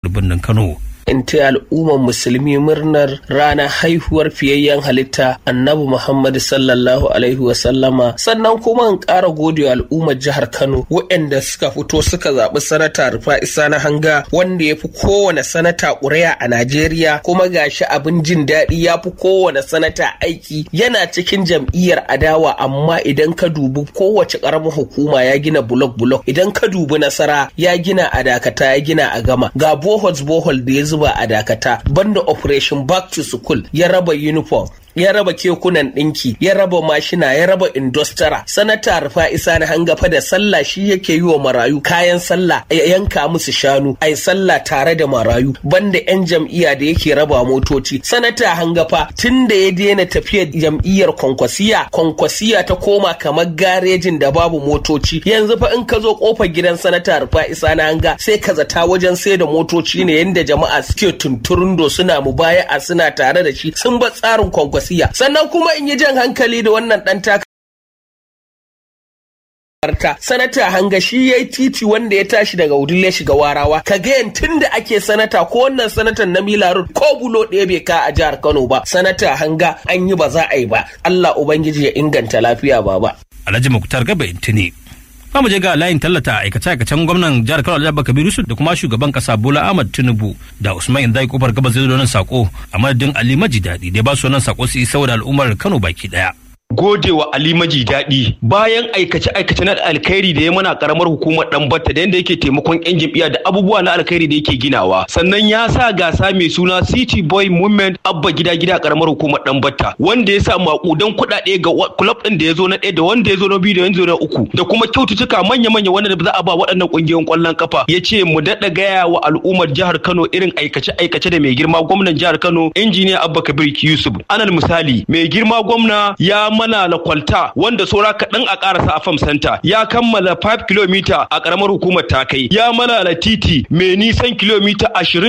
birnin Kano. in ta al'ummar musulmi murnar ranar haihuwar fiyayyen halitta annabi Muhammad sallallahu alaihi wasallama sannan kuma in ƙara gode al'ummar jihar Kano waɗanda suka fito suka zaɓi sanata rufa isa na hanga wanda ya fi kowane sanata ƙuri'a a Najeriya kuma gashi abin jin daɗi ya fi kowane sanata aiki yana cikin jam'iyyar adawa amma idan ka dubi kowace ƙaramin hukuma ya gina bulok bulok idan ka dubi nasara ya gina a dakata ya gina a gama ga bohols bohol da ya zuba a dakata banda operation back to school ya raba uniform ya raba kekunan ɗinki ya raba mashina ya raba indostara sanata rufa isa na hangafa da sallah shi yake yi wa marayu kayan sallah ya yanka musu shanu ai sallah tare da marayu banda yan jam'iyya da yake raba motoci sanata hangafa tun da ya daina tafiyar jam'iyyar kwankwasiya kwankwasiya ta koma kamar garejin da babu motoci yanzu fa in ka zo kofar gidan sanata rufa isa na hanga sai ka zata wajen sai da motoci ne yanda jama'a suke tunturundo suna mubaya'a suna tare da shi sun ba tsarin kwankwasiya wasiya sannan kuma in yi jan hankali da wannan dan taka sanata hanga shi ya yi titi wanda ya tashi daga wudil ya shiga warawa ka ga tun da ake sanata ko wannan sanatan na milarud ko bulo ɗaya bai ka a jihar kano ba sanata hanga an yi ba za a yi ba allah ubangiji ya inganta lafiya baba alhaji muktar gaba intini za mu je ga layin tallata aikace-aikacen gwamnan jihar Kano Alhaji Kabiru Yusuf da kuma shugaban kasa Bola Ahmad Tinubu da Usman Indai kofar gabas zai zo nan sako a madadin Ali Maji Daɗi da ba su nan sako su yi saboda al'ummar Kano baki daya. gode wa Ali Maji daɗi bayan aikace-aikace na alkhairi da ya mana karamar hukumar dan batta da yadda yake taimakon yan jam'iyya da abubuwa na alkhairi da yake ginawa sannan ya sa gasa mai suna City Boy Movement abba gida gida karamar hukumar dan batta wanda ya sa makudan kuɗaɗe ga club din da ya zo na ɗaya da wanda ya zo na biyu da yanzu na uku da kuma kyaututtuka manya-manya wanda za a ba waɗannan ƙungiyoyin ƙwallon kafa ya ce mu daɗa gaya wa al'ummar jihar Kano irin aikace-aikace da mai girma gwamnan jihar Kano injiniya Abba Kabir Yusuf anal misali mai girma gwamna ya mana lakwalta wanda saura kaɗan a ƙarasa a fam center ya kammala 5 km a ƙaramar hukumar takai ya malala titi mai nisan kilomita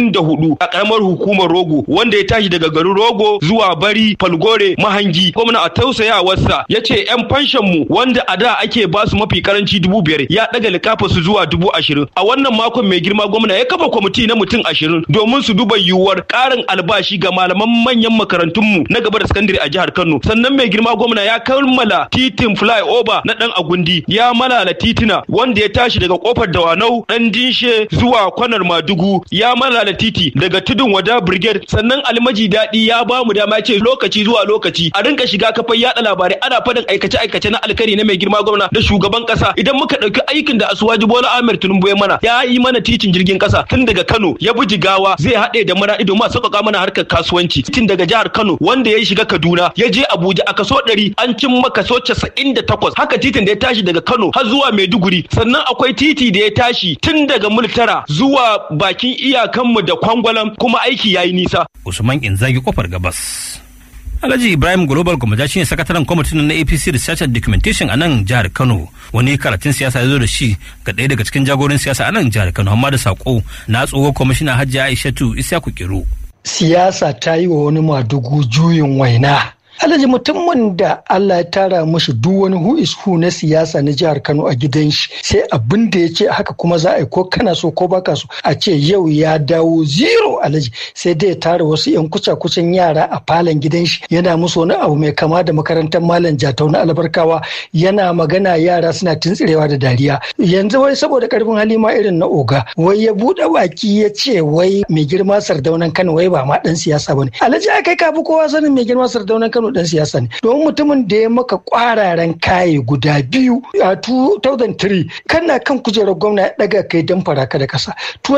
24 a ƙaramar hukumar rogo wanda ya tashi daga garin rogo zuwa bari falgore mahangi gwamna a tausayawarsa ya ce 'yan fanshan mu wanda a da ake ba su mafi karanci dubu biyar ya ɗaga likafa su zuwa dubu ashirin a wannan makon mai girma gwamna ya kafa kwamiti na mutum ashirin domin su duba yiwuwar ƙarin albashi ga malaman manyan makarantunmu na gaba da sakandare a jihar kano sannan mai girma gwamna ya kammala titin flyover na dan agundi ya malala titina wanda ya tashi daga kofar dawanau dan dinshe zuwa kwanar madugu ya malala titi daga tudun wada brigade sannan almaji daɗi ya ba mu dama ce lokaci zuwa lokaci a rinka shiga kafar yada labarai ana faɗin aikace aikace na alkari na mai girma gwamna da shugaban kasa idan muka ɗauki aikin da asuwaji bola ahmed tinubu ya mana ya yi mana titin jirgin kasa tun daga kano ya bi jigawa zai haɗe da maraɗi domin a sauƙaƙa mana harkar kasuwanci tun daga jihar kano wanda ya shiga kaduna ya je abuja a kaso ɗari an cin kaso casa'in da takwas haka titin da ya tashi daga kano har zuwa maiduguri sannan akwai titi da ya tashi tun daga multara zuwa bakin iyakanmu da kwangwalam kuma aiki ya yi nisa usman inzagi kofar gabas Alhaji Ibrahim Global Gwamnati shine sakataren kwamitin na APC Research and Documentation a nan jihar Kano. Wani karatun siyasa ya zo da shi ga ɗaya daga cikin jagorin siyasa a nan jihar Kano amma da sako na tsohon kwamishina Hajji Aishatu Isyaku Kiro. Siyasa ta yi wa wani madugu juyin waina. alhaji mutumin da Allah ya tara mashi duk wani who is who na siyasa na jihar Kano a gidan shi sai abin da ya ce haka kuma za a yi ko kana so ko baka so a ce yau ya dawo zero alhaji sai dai ya tara wasu yan kuca kucin yara a falon gidan shi yana musu wani abu mai kama da makarantar malam jatau na albarkawa yana magana yara suna tuntsirewa da dariya yanzu wai saboda karfin hali ma irin na oga wai ya buɗe baki ya ce wai mai girma sardaunan Kano wai ba ma dan siyasa bane alhaji ai kai kafi kowa sanin mai girma sardaunan Kano dan siyasa ne domin mutumin da ya maka kwararen kaye guda biyu a 2003 kana kan kujerar gwamna ya daga kai dan faraka da kasa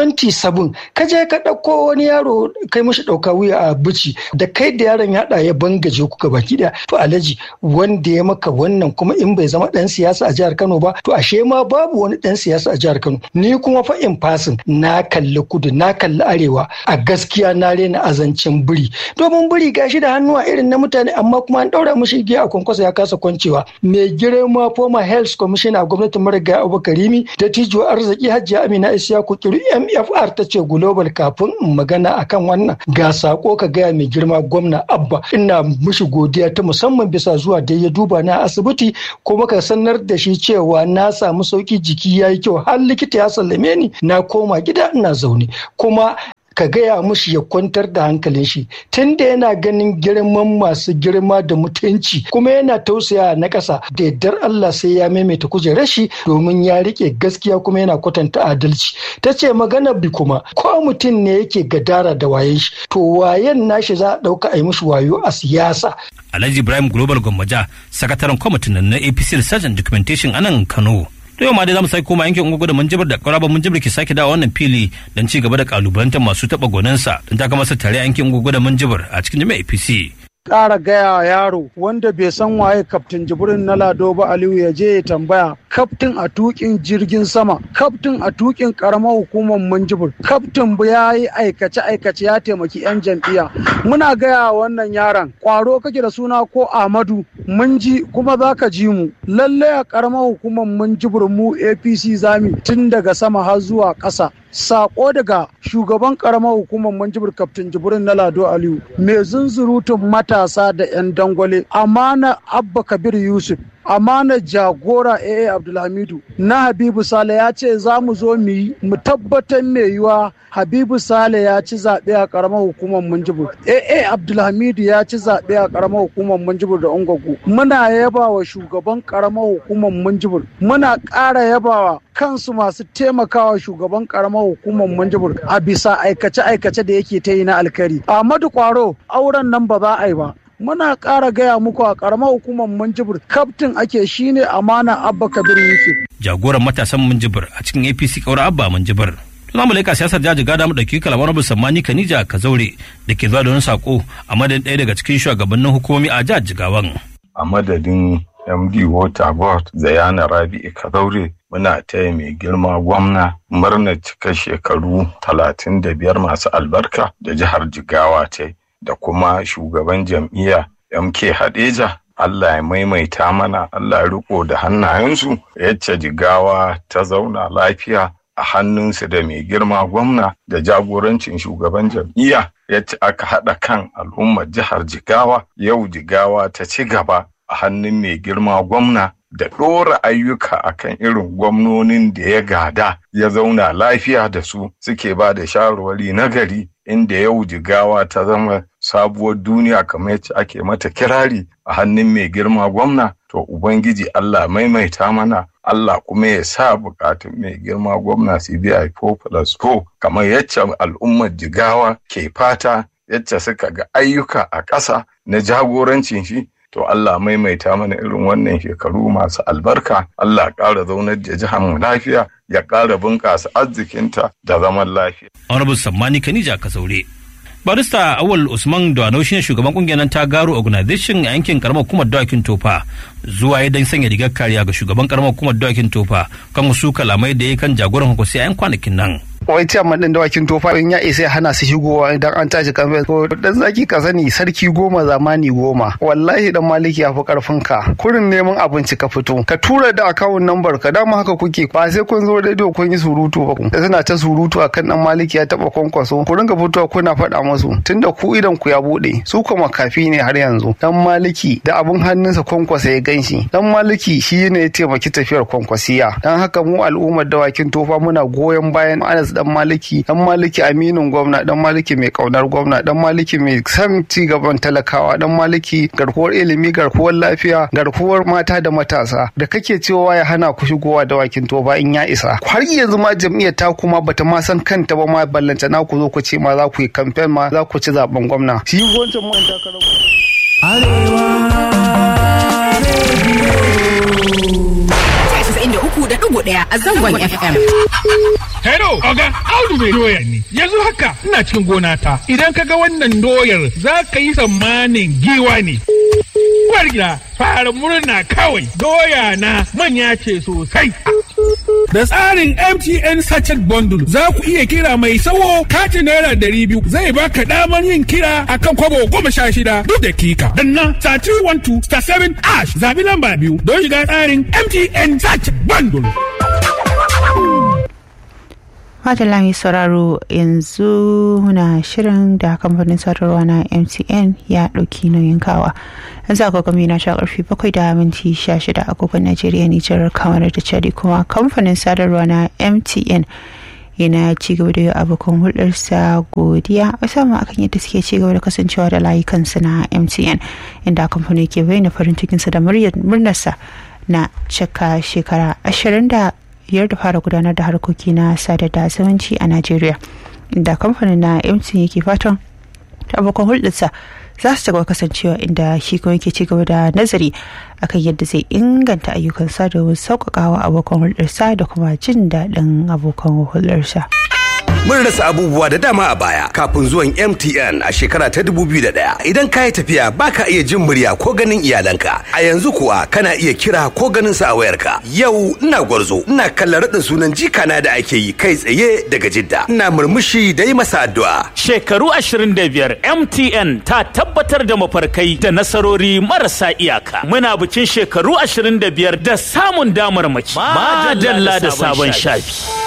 27 ka je ka dauko wani yaro kai mashi dauka wuya a bici da kai da yaron ya hada ya bangaje ku gaba daya to alhaji wanda ya maka wannan kuma in bai zama dan siyasa a jihar Kano ba to ashe ma babu wani dan siyasa a jihar Kano ni kuma fa in fasin na kalli kudu na kalli arewa a gaskiya na rena azancin biri domin biri gashi da hannuwa irin na mutane amma kuma an ɗaura mishi igiya a kwankwasa ya kasa kwancewa mai girma former health commissioner a gwamnatin marigayi abubakar rimi da tijo arziki hajiya amina isiyaku kiru mfr ta ce global kafin in magana akan wannan ga sako ka gaya mai girma gwamna abba ina mishi godiya ta musamman bisa zuwa da ya duba na asibiti kuma ka sanar da shi cewa na samu sauki jiki ya yi kyau har likita ya sallame ni na koma gida ina zaune kuma ka gaya mushi ya kwantar da hankalin shi tunda yana ganin girman masu girma da mutunci kuma yana tausaya na ƙasa da yardar Allah sai ya maimaita kujerar shi domin ya rike gaskiya kuma yana kwatanta adalci ta ce magana bi kuma ko mutum ne yake gadara da wayen shi to wayen nashi za a ɗauka a yi mishi wayo a siyasa Alhaji Ibrahim Global Gwammaja, sakataren kwamitin na APC Research and Documentation a nan Kano. To yau ma dai zamu sake koma yankin ungugu da munjibir da ƙwararren munjibir ke sake dawo wannan fili don ci gaba da kalubalantar masu taɓa gonansa don ta masa tare yankin ungugu da munjibir a cikin jami'a APC. ƙara gaya yaro wanda bai san waye kaftin jibrin na lado ba aliyu ya je ya tambaya kaftin a tukin jirgin sama kaftin a tukin karamar hukumar manjibir kaftin ya yi aikace aikace ya taimaki yan jam'iyya muna gaya wannan yaron kwaro kake da suna ko amadu mun ji kuma za ka ji mu lallai a karamar hukumar manjibir mu apc zami tun daga sama har zuwa ƙasa sako daga shugaban karamar hukumar manjibir kaftin jibrin na lado aliyu mai zunzurutun matasa da 'yan dangwale amana abba kabir yusuf amana jagora aa abdulhamidu na habibu sale ya ce za mu zo mu yi mu tabbatar mai yiwa habibu sale ya ci zaɓe a ƙaramar hukumar munjibir aa abdulhamidu ya ci zaɓe a ƙaramar hukumar munjibir da ungwagu muna yaba wa shugaban ƙaramar hukumar munjibir muna ƙara yabawa kansu masu taimakawa shugaban ƙaramar hukumar munjibir a bisa aikace-aikace da yake ta yi na alkari ahmadu kwaro auren nan ba za a yi ba muna ƙara gaya muku a ƙaramar hukumar Minjibir kaftin ake shine amana Abba Kabir Yusuf. Jagoran matasan Minjibir a cikin APC ƙaura Abba Minjibir. Za mu laika siyasar jaji gada mu ɗauki kalamar Abu Sammani Kanija Kazaure da ke zuwa da wani sako a madadin ɗaya daga cikin shugabannin hukumomi a jihar Jigawan. A madadin MD Water Board Zayana Rabi'u Kazaure muna taya mai girma gwamna murnar cika shekaru talatin da biyar masu albarka da jihar Jigawa ta da kuma shugaban jam'iyya MK Hadeja Allah ya maimaita mana Allah ya riko da hannayensu yacce jigawa ta zauna lafiya a hannunsu da mai girma gwamna da jagorancin shugaban jam'iyya yacce aka haɗa kan al'ummar jihar jigawa yau jigawa ta ci gaba a hannun mai girma gwamna da ɗora ayyuka akan irin gwamnonin da ya gada ya zauna lafiya da su suke ba da shawarwari na gari inda yau jigawa ta zama sabuwar duniya kamar yadda ake mata kirari a hannun mai girma gwamna to ubangiji Allah maimaita mana Allah kuma ya sa bukatun mai girma gwamna CBI 4 plus 4 kamar yadda al'ummar jigawa ke fata yadda suka ga ayyuka a ƙasa na jagorancin shi to Allah maimaita mana irin wannan shekaru masu albarka Allah ƙara zaunar da jihar mu lafiya ya ƙara bunƙasa arzikinta da zaman lafiya. Honorable Sammani Kanija Kasaure. Barista Awal Usman Dwano shine shugaban kungiyar ta Garo Organization a yankin karamar hukumar Dawakin Tofa zuwa ya dan sanya rigar kariya ga shugaban karamar hukumar Dawakin Tofa kan wasu kalamai da ya kan jagoran hukusi a 'yan kwanakin nan. wai ciyaman din dawakin tofa in ya isa ya hana su shigowa idan an tashi kamfe ko dan zaki ka sani sarki goma zamani goma wallahi dan maliki ya fi karfin ka kurin neman abinci ka fito ka tura da akawun nambar ka dama haka kuke ba sai kun zo rediyo kun yi surutu ba da suna ta surutu akan dan maliki ya taba kwankwaso ku ringa fitowa kuna faɗa musu tunda ku idan ku ya bude su kuma makafi ne har yanzu dan maliki da abun hannunsa kwankwasa ya ganshi dan maliki shi ne ya taimaki tafiyar kwankwasiya dan haka mu al'ummar dawakin tofa muna goyon bayan Anas dan maliki dan maliki aminin gwamna dan maliki mai kaunar gwamna dan maliki mai san ci gaban talakawa dan maliki garkuwar ilimi garkuwar lafiya garkuwar mata da matasa da kake cewa ya hana ku shigowa da wakin toba in ya isa har yanzu ma jam'iyyar ta kuma bata ma san kanta ba ma ballanta na ku zo ku ce ma za ku yi kamfen ma za ku ci zaben gwamna shi wancan man takarar ɗaya a zangon FM. Hello, Oga, Audu mai doya ne. Yanzu haka ina cikin gona ta. Idan ka ga wannan doyar za ka yi tsammanin giwa ne. Uwar gida, fara murna kawai. Doya na manya ce sosai. Da tsarin MTN Sachet Bundle za ku iya kira mai sawo katin naira ɗari biyu zai baka damar yin kira akan kwabo goma sha shida duk dakika. Danna star 312 star 7 ash zabi lamba biyu don shiga tsarin MTN Sachet Bundle. Madalla mai sauraro yanzu muna shirin da kamfanin sadarwa na MTN ya ɗauki nauyin kawa. Yanzu agogo na sha ƙarfi bakwai da minti sha shida agogon Najeriya Nijar kamar da Chadi kuma kamfanin sadarwa na MTN yana ci gaba da yi abokan hulɗarsa godiya musamman akan yadda suke ci gaba da kasancewa da layukansu na MTN inda kamfanin ke bayyana farin cikinsa da murnarsa na cika shekara ashirin da biyar da fara gudanar da harkoki na sada da zumunci a najeriya inda kamfanin na mtn yake fatan abokan hulɗarsa za su cigaba kasancewa inda shi kuma yake cigaba da nazari akan yadda zai inganta ayyukansa domin sauƙaƙawa abokan hulɗarsa da kuma jin daɗin abokan hulɗarsa. Mun rasa abubuwa da dama a baya kafin zuwan MTN a shekara ta 2001. Idan ka yi tafiya baka iya jin murya ko ganin iyalanka. A yanzu kuwa kana iya kira ko ganin sa a wayarka. Yau ina gwarzo, ina kallon raɗin sunan jikana da ake yi kai tsaye daga Jidda. Ina murmushi da yi masa addu'a. Shekaru 25 MTN ta tabbatar da mafarkai da nasarori marasa iyaka. Muna bikin shekaru 25 da samun damar mace. Madalla da sabon shafi.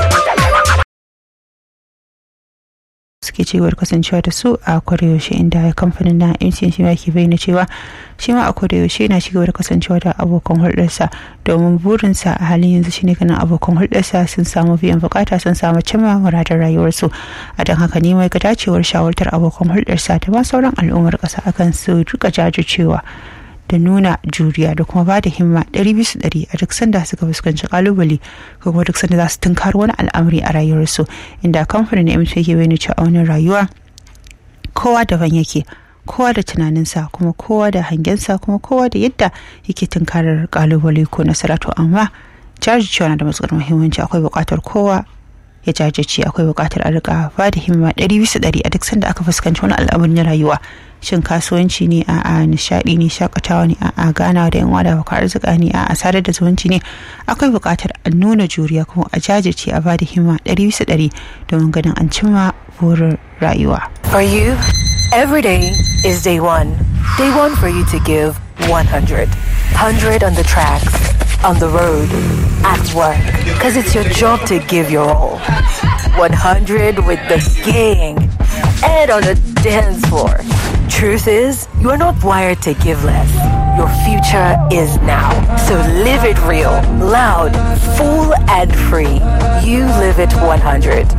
suke cewar kasancewa da su a yaushe inda kamfanin na mtn shi ke bayyana cewa shi ma a yaushe na cigaba da kasancewa da abokan hulɗarsa domin burinsa a halin yanzu shine ganin abokan hulɗarsa sun samu biyan bukata sun samu cimma muradar rayuwarsu a don haka ne mai ga dacewar shawartar abokan hulɗarsa da ma sauran al'ummar ƙasa akan su rika jajircewa da nuna juriya da kuma bada himma ɗari bisa ɗari a duk sanda suka fuskanci kalubale ko kuma duk sanda za su tunkar wani al'amari a rayuwarsu inda kamfanin na ke bayyana cewa a wani rayuwa kowa daban yake kowa da tunaninsa kuma kowa da hangensa kuma kowa da yadda yake tunkarar kalubale ko nasara to amma jajircewa na da matukar muhimmanci akwai buƙatar kowa ya jajirce akwai buƙatar a rika ba da himma ɗari bisa ɗari a duk sanda aka fuskanci wani al'amari na rayuwa shin kasuwanci ne a a nishadi ne shakatawa ne a a gana da yan wada baka arzika ne a a sadar da zumunci ne akwai buƙatar a nuna juriya kuma a jajirce a bada himma ɗari bisa ɗari domin ganin an cimma burin rayuwa. For you, every day is day one. Day one for you to give 100. 100 on the tracks, on the road, at work. Because it's your job to give your all. 100 with the gang and on the dance floor. Truth is, you are not wired to give less. Your future is now. So live it real, loud, full, and free. You live it 100.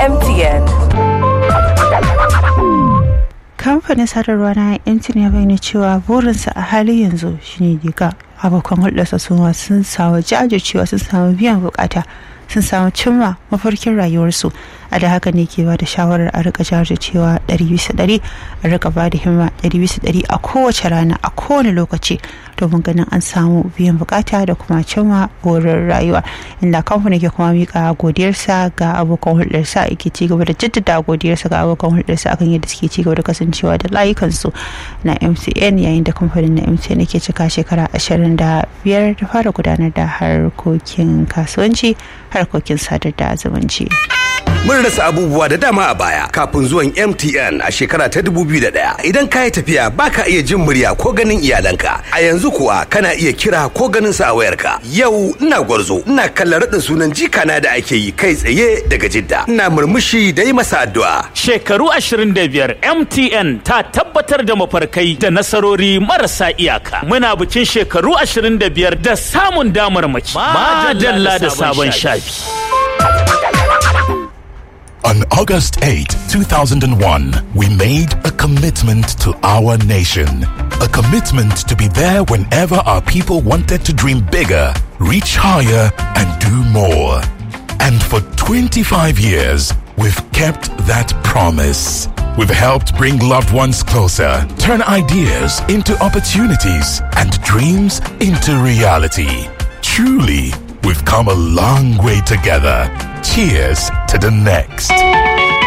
MTN. kamfanin sadarwa na mtn ya bayyana cewa burinsa a halin yanzu shine diga abokan hulɗarsa su sun samu jajircewa sun samu biyan bukata sun samu cimma mafarkin rayuwarsu a da haka ne ke ba da shawarar a rika jajircewa ɗari bisa ɗari a rika ba da himma ɗari bisa ɗari a kowace rana a kowane lokaci domin ganin an samu biyan bukata da kuma cimma burin rayuwa inda kamfanin ke kuma mika godiyarsa ga abokan hulɗarsa yake ci gaba da jaddada godiyarsa ga abokan hulɗarsa akan yadda suke ci gaba da kasancewa da layukansu na mcn yayin da kamfanin na mcn ke cika shekara ashirin da biyar da fara gudanar da harkokin kasuwanci harkokin sadar da zumunci. Mun rasa abubuwa da dama a baya kafin zuwan MTN a shekara ta 2001. Idan ka yi tafiya baka iya jin murya ko ganin iyalanka. A yanzu kuwa kana iya kira ko ganin sa a wayarka. Yau ina gwarzo, ina kallon raɗin sunan jikana da ake yi kai tsaye daga Jidda. Ina murmushi da yi masa addu'a. Shekaru 25 MTN ta tabbatar da mafarkai da nasarori marasa iyaka. Muna bikin shekaru 25 da samun damar mace. Madalla da sabon shafi. On August 8, 2001, we made a commitment to our nation. A commitment to be there whenever our people wanted to dream bigger, reach higher, and do more. And for 25 years, we've kept that promise. We've helped bring loved ones closer, turn ideas into opportunities, and dreams into reality. Truly, we've come a long way together. Cheers to the next.